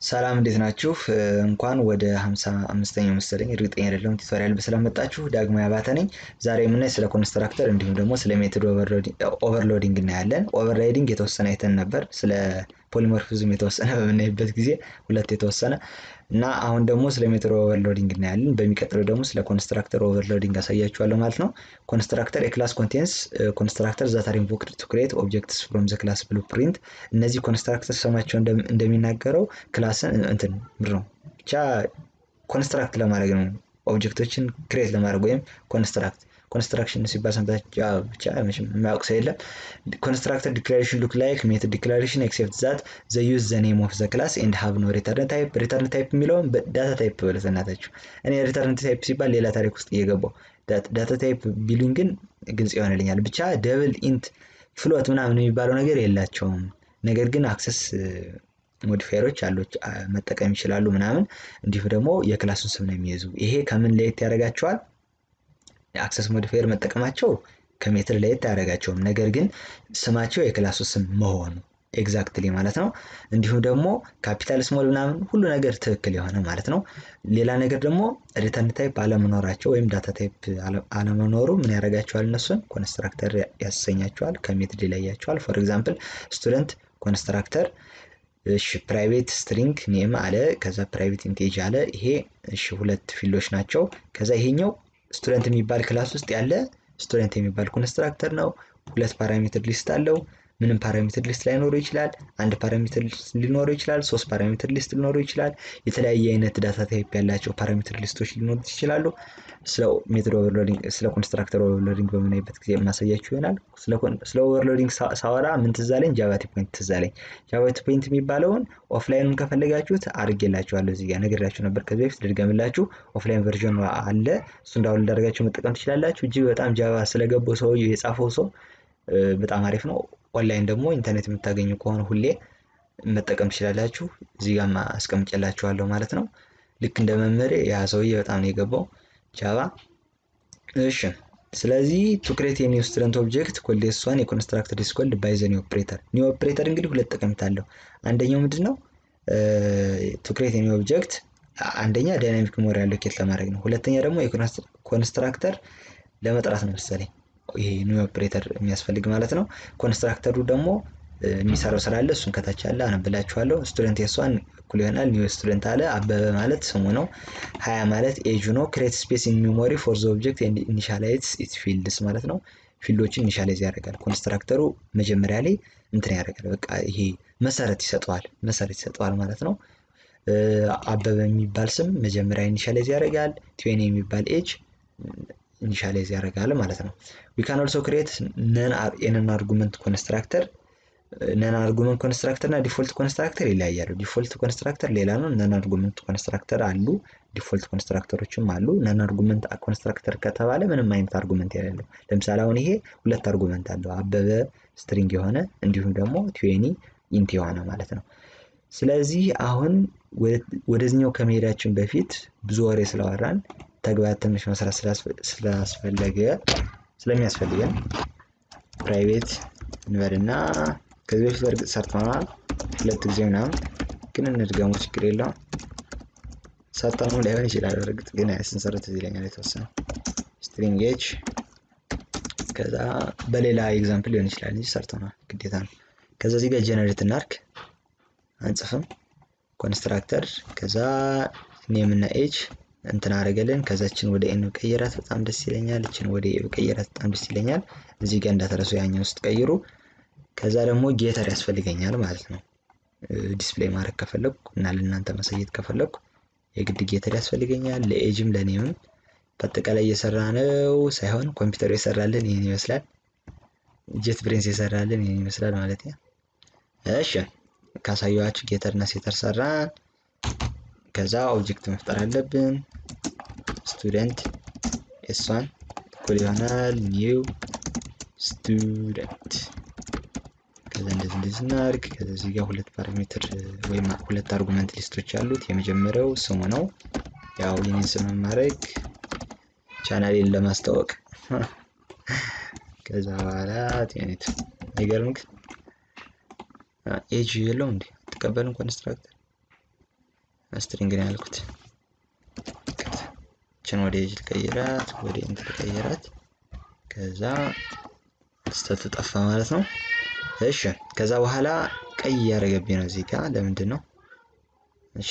ሰላም እንዴት ናችሁ? እንኳን ወደ ሃምሳ አምስተኛው መሰለኝ እርግጠኛ አይደለሁም ቱቶሪያል ስለመጣችሁ ዳግማዊ አባተ ነኝ። ዛሬ የምናይ ስለ ኮንስትራክተር እንዲሁም ደግሞ ስለ ሜቶድ ኦቨርሎዲንግ እናያለን። ኦቨርራይዲንግ የተወሰነ አይተን ነበር። ስለ ፖሊሞርፊዝም የተወሰነ በምናይበት ጊዜ ሁለት የተወሰነ እና አሁን ደግሞ ስለ ሜቶድ ኦቨርሎዲንግ እናያለን። በሚቀጥለው ደግሞ ስለ ኮንስትራክተር ኦቨርሎዲንግ አሳያችኋለሁ ማለት ነው። ኮንስትራክተር የክላስ ኮንቴንስ ኮንስትራክተር ዛት አር ኢንቮክድ ቱ ክሬት ኦብጀክትስ ፍሮም ዘ ክላስ ብሉፕሪንት። እነዚህ ኮንስትራክተር ስማቸው እንደሚናገረው ክላስን እንትን ምንድን ነው ብቻ ኮንስትራክት ለማድረግ ነው። ኦብጀክቶችን ክሬት ለማድረግ ወይም ኮንስትራክት ኮንስትራክሽን ሲባል ሰምታችሁ ብቻ መቼም የማያውቅ ሰው የለም። ኮንስትራክተር ዲክላሬሽን ሉክ ላይክ ሜቶድ ዲክላሬሽን ኤክሴፕት ዛት ዘ ዩዝ ዘ ኔም ኦፍ ዘ ክላስ ኤንድ ሃቭ ኖ ሪተርን ታይፕ። ሪተርን ታይፕ የሚለውን ዳታ ታይፕ በለት እናታችሁ። እኔ ሪተርን ታይፕ ሲባል ሌላ ታሪክ ውስጥ እየገባው ዳታ ታይፕ ቢሉኝ ግን ግልጽ ይሆንልኛል። ብቻ ደብል ኢንት ፍሎት ምናምን የሚባለው ነገር የላቸውም። ነገር ግን አክሰስ ሞዲፋየሮች አሉ መጠቀም ይችላሉ ምናምን። እንዲሁም ደግሞ የክላሱን ስም ነው የሚይዙ። ይሄ ከምን ለየት ያደርጋቸዋል? የአክሰስ ሞዲፋየር መጠቀማቸው ከሜትር ለየት አያደርጋቸውም። ነገር ግን ስማቸው የክላሱ ስም መሆኑ ኤግዛክትሊ ማለት ነው። እንዲሁም ደግሞ ካፒታል ስሞል ምናምን ሁሉ ነገር ትክክል የሆነ ማለት ነው። ሌላ ነገር ደግሞ ሪተርን ታይፕ አለመኖራቸው ወይም ዳታ ታይፕ አለመኖሩ ምን ያደርጋቸዋል? እነሱን ኮንስትራክተር ያሰኛቸዋል፣ ከሜትድ ይለያቸዋል። ፎር ኤግዛምፕል ስቱደንት ኮንስትራክተር እሺ ፕራይቬት ስትሪንግ ኔም አለ፣ ከዛ ፕራይቬት ኢንቴጅ አለ። ይሄ እሺ ሁለት ፊልዶች ናቸው። ከዛ ይሄኛው ስቱደንት የሚባል ክላስ ውስጥ ያለ ስቱደንት የሚባል ኮንስትራክተር ነው። ሁለት ፓራሜትር ሊስት አለው። ምንም ፓራሜትር ሊስት ላይኖረው ይችላል። አንድ ፓራሜትር ሊስት ሊኖረው ይችላል። ሶስት ፓራሜትር ሊስት ሊኖረው ይችላል። የተለያየ አይነት ዳታ ታይፕ ያላቸው ፓራሜትር ሊስቶች ሊኖሩት ይችላሉ። ስለ ሜቶድ ኦቨርሎዲንግ ስለ ኮንስትራክተር ኦቨርሎዲንግ በምናይበት ጊዜ የማሳያችሁ ይሆናል። ስለ ኦቨርሎዲንግ ሳወራ ምን ትዝ አለኝ? ጃቫቲ ፖይንት ትዝ አለኝ። ጃቫቲ ፖይንት የሚባለውን ኦፍላይኑን ከፈለጋችሁት አድርጌላችኋለሁ። እዚህ ጋር ነግሬያችሁ ነበር ከዚህ በፊት ልድገምላችሁ። ኦፍላይን ቨርዥን አለ። እሱ እንዳሁን እንዳደርጋችሁ መጠቀም ትችላላችሁ። እጅግ በጣም ጃቫ ስለገባው ሰውዬው የጻፈው ሰው በጣም አሪፍ ነው። ኦንላይን ደግሞ ኢንተርኔት የምታገኙ ከሆነ ሁሌ መጠቀም ትችላላችሁ። እዚህ ጋር አስቀምጬላችኋለሁ ማለት ነው። ልክ እንደ መመሪያ ያ ሰውዬ በጣም ነው የገባው ጃቫ። እሺ ስለዚህ ቱ ክሬት የኒው ስቱደንት ኦብጀክት ኮልዴስ ዋን የኮንስትራክተር ኢዝ ኮልድ ባይ ዘ ኒው ኦፕሬተር። ኒው ኦፕሬተር እንግዲህ ሁለት ጠቀሜታ አለው። አንደኛው ምንድን ነው? ቱ ክሬት የኒው ኦብጀክት አንደኛ ዳይናሚክ ሜሞሪ አሎኬት ለማድረግ ነው። ሁለተኛ ደግሞ የኮንስትራክተር ለመጥራት ነው መሰለኝ ይሄ ኒው ኦፕሬተር የሚያስፈልግ ማለት ነው። ኮንስትራክተሩ ደግሞ የሚሰራው ስራ አለ። እሱን ከታች አለ አነብላችኋለሁ። ስቱደንት የሷን እኩል ይሆናል ኒው ስቱደንት አለ። አበበ ማለት ስሙ ነው። ሀያ ማለት ኤጁ ነው። ክሬት ስፔስ ኢን ሜሞሪ ፎር ዘ ኦብጀክት ኢኒሻላይዝ ኢትስ ፊልድስ ማለት ነው። ፊልዶችን ኢኒሻላይዝ ያደርጋል። ኮንስትራክተሩ መጀመሪያ ላይ እንትን ያደርጋል። በቃ ይሄ መሰረት ይሰጠዋል፣ መሰረት ይሰጠዋል ማለት ነው። አበበ የሚባል ስም መጀመሪያ ኢኒሻላይዝ ያደርጋል። ትዌኒ የሚባል ኤጅ ኢኒሻላይዝ ያደርጋል ማለት ነው። ዊ ካን ኦልሶ ክሬት ነን አርጉመንት ኮንስትራክተር ነን አርጉመንት ኮንስትራክተር እና ዲፎልት ኮንስትራክተር ይለያያሉ። ዲፎልት ኮንስትራክተር ሌላ ነው። ነን አርጉመንት ኮንስትራክተር አሉ። ዲፎልት ኮንስትራክተሮችም አሉ። ነን አርጉመንት ኮንስትራክተር ከተባለ ምንም አይነት አርጉመንት የሌለው ለምሳሌ አሁን ይሄ ሁለት አርጉመንት አለው። አበበ ስትሪንግ የሆነ እንዲሁም ደግሞ ትዌኒ ኢንት የሆነ ማለት ነው። ስለዚህ አሁን ወደዚኛው ከመሄዳችን በፊት ብዙ ወሬ ስላወራን ተግባር ትንሽ መስራት ስላስፈለገ ስለሚያስፈልገን ፕራይቬት እንበልና ከዚህ በፊት በእርግጥ ሰርተናል ሁለት ጊዜ ምናምን፣ ግን እንድገሙ ችግር የለውም። ሰርተነው ላይሆን ይችላል። በእርግጥ ግን ስንሰረት እዚህ ይለኛል የተወሰነ ስትሪንግ ኤች ከዛ በሌላ ኤግዛምፕል ሊሆን ይችላል እንጂ ሰርተናል ግዴታ ነው። ከዛ እዚህ ጋር ጀነሬት እናርክ አንጽፍም ኮንስትራክተር ከዛ ኔም እና ኤች እንትን አደረገልን። ከዛችን ወደ ኤን ቀይራት በጣም ደስ ይለኛል። እችን ወደ ኤ ቀይራት በጣም ደስ ይለኛል። እዚህ ጋር እንዳተረሱ ያኛው ውስጥ ቀይሩ። ከዛ ደግሞ ጌተር ያስፈልገኛል ማለት ነው። ዲስፕሌይ ማድረግ ከፈለኩ እና ለእናንተ ማሳየት ከፈለኩ የግድ ጌተር ያስፈልገኛል። ለኤጅም ለኔምም በአጠቃላይ እየሰራ ነው ሳይሆን ኮምፒውተሩ የሰራልን ይህን ይመስላል። ጄት ብሬንስ የሰራልን ይህን ይመስላል ማለት ነው። እሺ ካሳየኋችሁ ጌተር እና ሴተር ሰራን። ከዛ ኦብጀክት መፍጠር አለብን። ስቱደንት ኤስዋን እኩል ይሆናል ኒው ስቱደንት። ከዛ እንደዚህ እንደዚህ እናድርግ። ከዛ እዚህ ጋር ሁለት ፓራሜትር ወይም ሁለት አርጉመንት ሊስቶች አሉት። የመጀመሪያው ስሙ ነው። ያው የኔን ስም ማድረግ ቻናሌን ለማስታወቅ ከዛ በኋላ ቴኔት አይገርምክ ኤጅ የለው እንዴ አትቀበልም ኮንስትራክተር ስትሪንግ ነው ያልኩት። ችን ወደ ኤጅ ልቀይራት፣ ወደ ኢንት ልቀይራት። ከዛ ስተቱ ጠፋ ማለት ነው። እሺ ከዛ በኋላ ቀይ እያደረገብኝ ነው እዚህ ጋር ለምንድን ነው? እሺ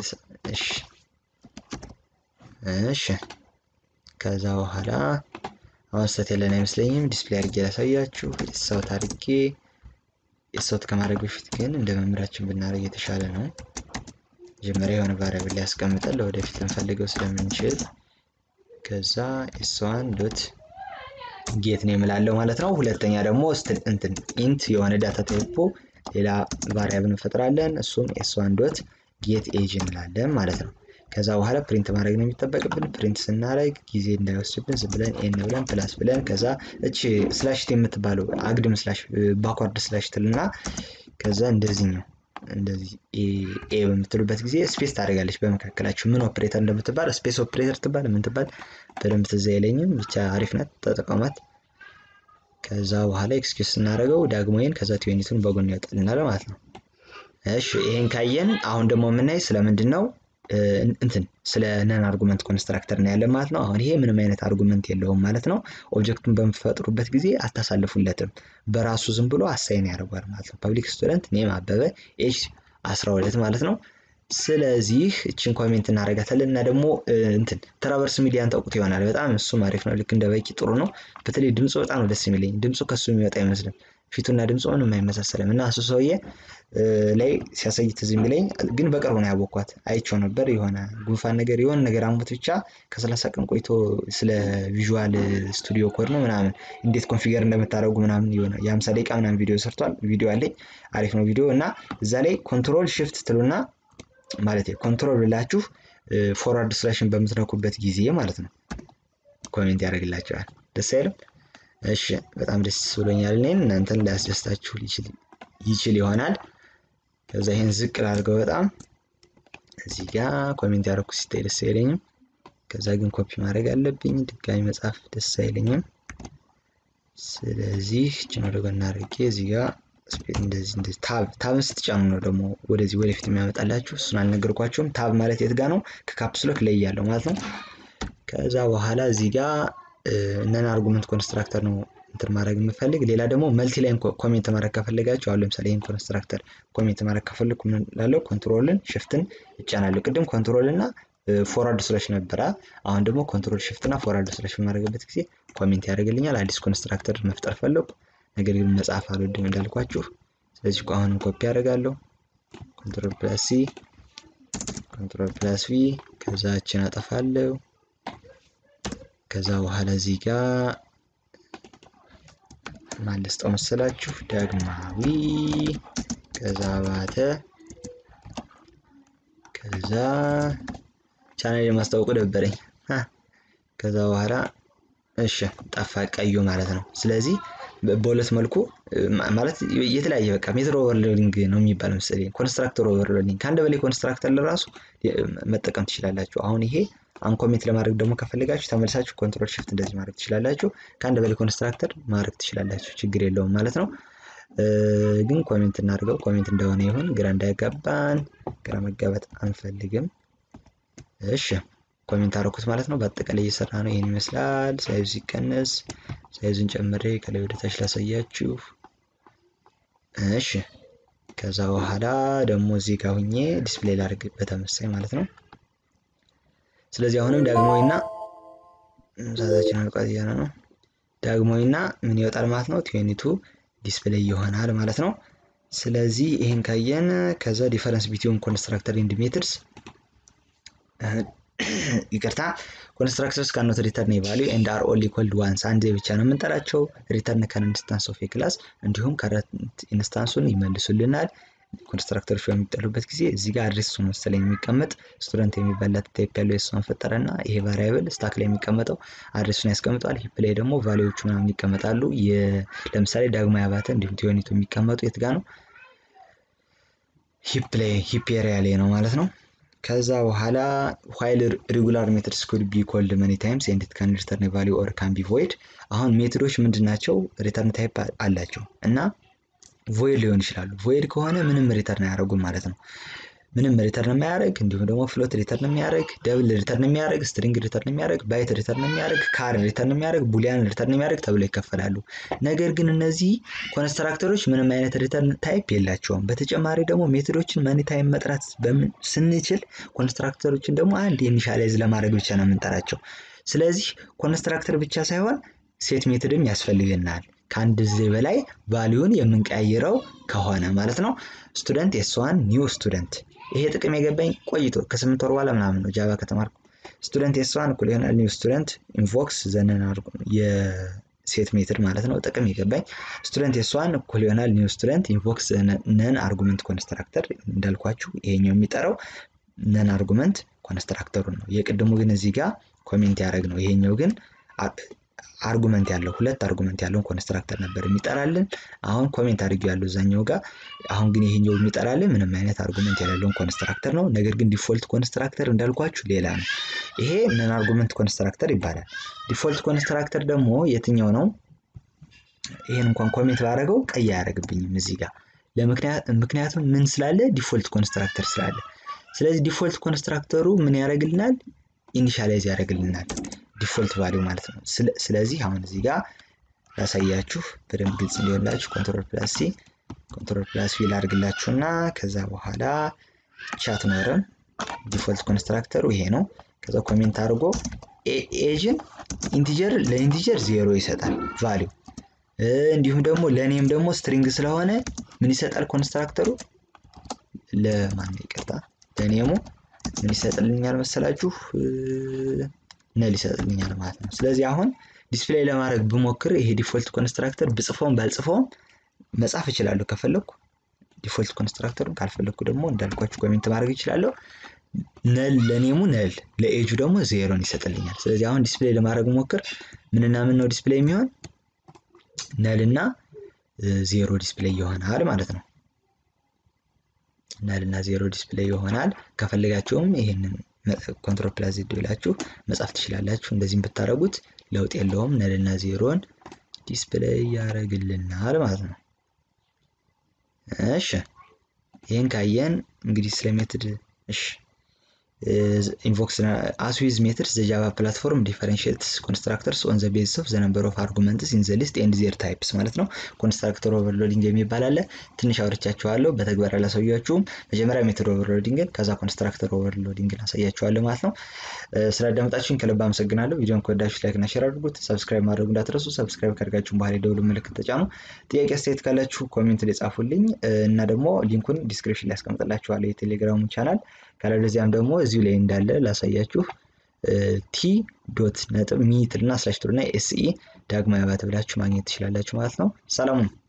እሺ ከዛ በኋላ አሁን ስተት ያለን አይመስለኝም። ዲስፕሌይ አድርጌ ላሳያችሁ። የሰውት አድርጌ የሰውት ከማድረግ በፊት ግን እንደ መምህራችን ብናደርግ የተሻለ ነው። መጀመሪያ የሆነ ቫሪያብል ላይ ያስቀምጠን ለወደፊት ልንፈልገው ስለምንችል ከዛ ኤስዋን ዶት ጌት ነው የምላለው ማለት ነው። ሁለተኛ ደግሞ እንትን ኢንት የሆነ ዳታ ታይፖ ሌላ ቫሪያብል እንፈጥራለን። እሱም ኤስዋን ዶት ጌት ኤጅ እንላለን ማለት ነው። ከዛ በኋላ ፕሪንት ማድረግ ነው የሚጠበቅብን። ፕሪንት ስናደርግ ጊዜ እንዳይወስድብን ዝም ብለን ኤን ብለን ፕላስ ብለን ከዛ እቺ ስላሽት የምትባለው አግድም ስላሽ ባክዋርድ ስላሽ ትልና ከዛ እንደዚህ ነው እንደዚህ ኤ በምትሉበት ጊዜ ስፔስ ታደርጋለች በመካከላችሁ። ምን ኦፕሬተር እንደምትባል ስፔስ ኦፕሬተር ትባል የምትባል በደንብ ትዝ አይለኝም፣ ብቻ አሪፍ ናት፣ ተጠቀሟት። ከዛ በኋላ ኤክስኪውዝ ስናደርገው ዳግሞይን ከዛ ቲዩኒቱን በጎን ያወጣልናል ማለት ነው። እሺ ይሄን ካየን አሁን ደግሞ የምናይ ስለምንድን ነው እንትን ስለ ነን አርጉመንት ኮንስትራክተር ነው ያለን ማለት ነው። አሁን ይሄ ምንም አይነት አርጉመንት የለውም ማለት ነው። ኦብጀክቱን በምትፈጥሩበት ጊዜ አታሳልፉለትም፣ በራሱ ዝም ብሎ አሳይን ያደርጓል ማለት ነው። ፐብሊክ ስቱደንት ኔም አበበ ኤጅ 12 ማለት ነው። ስለዚህ እችን ኮሜንት እናደርጋታለን እና ደግሞ እንትን ትራቨርስ ሚዲያን ታውቁት ይሆናል። በጣም እሱም አሪፍ ነው። ልክ እንደ በቂ ጥሩ ነው። በተለይ ድምፁ በጣም ነው ደስ የሚለኝ። ድምፁ ከሱ የሚወጣ አይመስልም። ፊቱና ድምፁ ምንም አይመሳሰልም እና እሱ ሰውዬ ላይ ሲያሳይ ትዝ የሚለኝ ግን በቅርቡ ነው ያወኳት። አይቼው ነበር የሆነ ጉንፋን ነገር የሆነ ነገር አሞት ብቻ ከሰላሳ ቀን ቆይቶ ስለ ቪዥዋል ስቱዲዮ ኮድ ነው ምናምን እንዴት ኮንፊገር እንደምታደርጉ ምናምን የሆነ የሀምሳ ደቂቃ ምናምን ቪዲዮ ሰርቷል። ቪዲዮ አለኝ አሪፍ ነው ቪዲዮ እና እዛ ላይ ኮንትሮል ሽፍት ትሉና ማለት ኮንትሮል ብላችሁ ፎርዋርድ ስላሽን በምትነኩበት ጊዜ ማለት ነው ኮሜንት ያደርግላቸዋል። ደስ አይልም? እሺ በጣም ደስ ብሎኛል። እኔን እናንተን ሊያስደስታችሁ ይችል ይሆናል። ከዛ ይሄን ዝቅ ላድርገው በጣም እዚህ ጋር ኮሜንት ያደረኩ ሲታይ ደስ አይለኝም። ከዛ ግን ኮፒ ማድረግ አለብኝ። ድጋሚ መጻፍ ደስ አይለኝም። ስለዚህ ችን ወደ ጎን አድርጌ እዚህ ጋር እንደዚህ እንደዚህ ታብ ታብን ስትጫኑ ነው ደግሞ ወደዚህ ወደፊት የሚያመጣላችሁ። እሱን አልነገርኳቸውም። ታብ ማለት የት ጋር ነው? ከካፕስሎክ ላይ ያለው ማለት ነው። ከዛ በኋላ እዚህ ጋር ነን አርጉመንት ኮንስትራክተር ነው እንትን ማድረግ የምፈልግ። ሌላ ደግሞ መልቲ ላይን ኮሜንት ማድረግ ከፈለጋችሁ አሁን ለምሳሌ ይህን ኮንስትራክተር ኮሜንት ማድረግ ከፈለግኩ ምን ላለው ኮንትሮልን ሽፍትን እጫናለሁ። ቅድም ኮንትሮል እና ፎርዋርድ ስላሽ ነበረ። አሁን ደግሞ ኮንትሮል ሽፍት እና ፎርዋርድ ስላሽ በማድረግበት ጊዜ ኮሜንት ያደርግልኛል። አዲስ ኮንስትራክተር መፍጠር ፈለጉ፣ ነገር ግን መጽሐፍ አልወድም እንዳልኳችሁ። ስለዚህ አሁንም ኮፒ ያደርጋለሁ። ኮንትሮል ፕላስ ሲ፣ ኮንትሮል ፕላስ ቪ፣ ከዛችን አጠፋለሁ። ከዛ በኋላ እዚህ ጋር ማለስጠው መሰላችሁ ዳግማዊ ከዛ ባተ ከዛ ቻናል የማስታወቁ ደበረኝ። ከዛ በኋላ እሺ ጠፋ ቀዩ ማለት ነው። ስለዚህ በሁለት መልኩ ማለት የተለያየ በቃ ሜትር ኦቨርሎዲንግ ነው የሚባል መሰለኝ ኮንስትራክተር ኦቨርሎዲንግ ከአንድ በላይ ኮንስትራክተር ለራሱ መጠቀም ትችላላችሁ። አሁን ይሄ አንኮሜንት ለማድረግ ደግሞ ከፈለጋችሁ ተመልሳችሁ ኮንትሮል ሽፍት እንደዚህ ማድረግ ትችላላችሁ። ከአንድ በላይ ኮንስትራክተር ማድረግ ትችላላችሁ፣ ችግር የለውም ማለት ነው። ግን ኮሜንት እናድርገው። ኮሜንት እንደሆነ ይሁን፣ ግራ እንዳያጋባን። ግራ መጋባት አንፈልግም። እሺ ኮሜንት አደረኩት ማለት ነው። በአጠቃላይ እየሰራ ነው። ይህን ይመስላል። ሳይዙ ሲቀነስ ሳይዙን ጨምሬ ከላይ ወደ ታች ላሳያችሁ። እሺ ከዛ በኋላ ደግሞ እዚህ ጋር ሁኜ ዲስፕሌይ ላድርግ በተመሳይ ማለት ነው። ስለዚህ አሁንም ዳግማዊና ሰዓታችን አልቋት እያለ ነው። ዳግማዊና ምን ይወጣል ማለት ነው? ቲዩኒቱ ዲስፕሌይ ይሆናል ማለት ነው። ስለዚህ ይህን ካየን ከዛ ዲፈረንስ ቢትዊን ኮንስትራክተር ኤንድ ሜትድስ ይቅርታ ኮንስትራክተርስ ካኖት ሪተርን ቫሊዩ ኤንድ አር ኦንሊ ኮልድ ዋንስ አንድ ብቻ ነው የምንጠራቸው። ሪተርን ከረንት ኢንስታንስ ኦፍ ክላስ እንዲሁም ከረንት ኢንስታንሱን ይመልሱልናል። ኮንስትራክተሮች በሚጠሉበት ጊዜ እዚህ ጋር አድሬስ እሱ መሰለኝ የሚቀመጥ ስቱደንት የሚባላት ታይፕ ያለው የእሷን ፈጠረ እና ይሄ ቫሪያብል ስታክ ላይ የሚቀመጠው አድሬሱን ያስቀምጠዋል። ሂፕ ላይ ደግሞ ቫሊዎቹ ምናምን ይቀመጣሉ። ለምሳሌ ዳግማዊ አባተ እንዲሁም ቲዮኒቱ የሚቀመጡ የት ጋ ነው? ሂፕ ላይ ሂፕ ኤሪያ ላይ ነው ማለት ነው። ከዛ በኋላ ዋይል ሬጉላር ሜትድስ ኩድ ቢ ኮልድ መኒ ታይምስ ኤንድ ኢት ካን ሪተርን ቫሊዩ ኦር ካን ቢ ቮይድ። አሁን ሜትዶች ምንድን ናቸው? ሪተርን ታይፕ አላቸው እና ቮይድ ሊሆን ይችላሉ። ቮይድ ከሆነ ምንም ሪተርን አያደርጉም ማለት ነው። ምንም ሪተርን የሚያደርግ እንዲሁም ደግሞ ፍሎት ሪተርን የሚያደርግ ደብል ሪተርን የሚያደርግ ስትሪንግ ሪተርን የሚያደርግ ባይት ሪተርን የሚያደርግ ካር ሪተርን የሚያደርግ ቡሊያን ሪተርን የሚያደርግ ተብለው ይከፈላሉ። ነገር ግን እነዚህ ኮንስትራክተሮች ምንም አይነት ሪተርን ታይፕ የላቸውም። በተጨማሪ ደግሞ ሜቶዶችን መኒ ታይም መጥራት ስንችል ኮንስትራክተሮችን ደግሞ አንድ ኢኒሻላይዝ ለማድረግ ብቻ ነው የምንጠራቸው። ስለዚህ ኮንስትራክተር ብቻ ሳይሆን ሴት ሜቶድም ያስፈልገናል ከአንድ ጊዜ በላይ ቫሊዩን የምንቀያይረው ከሆነ ማለት ነው። ስቱደንት ኤስዋን ኒው ስቱደንት ይሄ ጥቅም የገባኝ ቆይቶ ከስምንት ወር በኋላ ምናምን ነው ጃቫ ከተማርኩ። ስቱደንት ኤስዋን እኩል ይሆናል ኒው ስቱደንት ኢንቮክስ ዘነን የሴት ሜትድ ማለት ነው። ጥቅም የገባኝ ስቱደንት ኤስዋን እኩል ይሆናል ኒው ስቱደንት ኢንቮክስ ነን አርጉመንት ኮንስትራክተር እንዳልኳችሁ ይሄኛው የሚጠራው ነን አርጉመንት ኮንስትራክተሩን ነው። የቅድሙ ግን እዚህ ጋር ኮሜንት ያደረግ ነው። ይሄኛው ግን አርጉመንት ያለው ሁለት አርጉመንት ያለውን ኮንስትራክተር ነበር የሚጠራልን። አሁን ኮሜንት አድርጌው ያለው እዛኛው ጋር። አሁን ግን ይሄኛው የሚጠራልን ምንም አይነት አርጉመንት የሌለውን ኮንስትራክተር ነው። ነገር ግን ዲፎልት ኮንስትራክተር እንዳልኳችሁ ሌላ ነው። ይሄ ነን አርጉመንት ኮንስትራክተር ይባላል። ዲፎልት ኮንስትራክተር ደግሞ የትኛው ነው? ይሄን እንኳን ኮሜንት ባደረገው ቀይ አያደርግብኝም እዚህ ጋር ምክንያቱም ምን ስላለ ዲፎልት ኮንስትራክተር ስላለ። ስለዚህ ዲፎልት ኮንስትራክተሩ ምን ያደርግልናል? ኢኒሻላይዝ ያደርግልናል ዲፎልት ቫሊው ማለት ነው። ስለዚህ አሁን እዚህ ጋር ላሳያችሁ በደንብ ግልጽ እንዲሆንላችሁ ኮንትሮል ፕላስ ሲ ኮንትሮል ፕላስ ቪ ላድርግላችሁ እና ከዛ በኋላ ቻት ኖረም ዲፎልት ኮንስትራክተሩ ይሄ ነው። ከዛ ኮሜንት አድርጎ ኤጅን ኢንቲጀር ለኢንቲጀር ዜሮ ይሰጣል ቫሊው። እንዲሁም ደግሞ ለኔም ደግሞ ስትሪንግ ስለሆነ ምን ይሰጣል ኮንስትራክተሩ ለማን ይቅርታ ለኔሙ ምን ይሰጥልኛል መሰላችሁ ነል ይሰጥልኛል ማለት ነው። ስለዚህ አሁን ዲስፕሌይ ለማድረግ ብሞክር ይሄ ዲፎልት ኮንስትራክተር ብጽፈውም ባልጽፈውም መጻፍ እችላለሁ ከፈለግኩ ዲፎልት ኮንስትራክተሩን ካልፈለግኩ ደግሞ እንዳልኳችሁ ኮሜንት ማድረግ እችላለሁ። ነል ለኔሙ ነል ለኤጁ ደግሞ ዜሮን ይሰጥልኛል። ስለዚህ አሁን ዲስፕሌይ ለማድረግ ሞክር ምንና ምን ነው ዲስፕሌይ የሚሆን ነል እና ዜሮ ዲስፕሌይ ይሆናል ማለት ነው። ነል እና ዜሮ ዲስፕሌይ ይሆናል። ከፈለጋችሁም ይህንን ኮንትሮል ፕላስ ዜድ ብላችሁ መጻፍ ትችላላችሁ። እንደዚህም ብታደረጉት ለውጥ የለውም። ነልና ዜሮን ዲስፕሌይ ያደርግልናል ማለት ነው። እሺ ይህን ካየን እንግዲህ ስለ ሜትድ እሺ ኢንቮክስ አስ ዊዝ ሜትድስ ዘ ጃቫ ፕላትፎርም ዲፈረንሺየትስ ኮንስትራክተርስ ኦን ዘ ቤዝስ ኦፍ ዘ ነምበር ኦፍ አርጉመንትስ ኢን ዘ ሊስት ኤንድ ዜር ታይፕስ ማለት ነው። ኮንስትራክተር ኦቨርሎዲንግ የሚባል አለ። ትንሽ አውርቻችኋለሁ፣ በተግባር አላሳያችሁም። መጀመሪያ ሜትድ ኦቨርሎዲንግን ከዛ ኮንስትራክተር ኦቨርሎዲንግን አሳያችኋለሁ ማለት ነው። ስላዳመጣችሁኝ ከልብ አመሰግናለሁ። ቪዲዮን ከወዳችሁ ላይክ እና ሼር አድርጉት። ሰብስክራይብ ማድረጉ እንዳትረሱ። ሰብስክራይብ ካደርጋችሁን በኋላ የደውሉ ምልክት ተጫኑ። ጥያቄ አስተያየት ካላችሁ ኮሜንት ላይ ጻፉልኝ እና ደግሞ ሊንኩን ዲስክሪፕሽን ላይ ያስቀምጥላችኋለሁ የቴሌግራሙ ቻናል ካለበለዚያም ደግሞ እዚሁ ላይ እንዳለ ላሳያችሁ ቲ ዶት ነጥብ ሚትልና ስላሽ ቱልና ኤስኢ ዳግማዊ አባተ ብላችሁ ማግኘት ትችላላችሁ ማለት ነው። ሰላሙን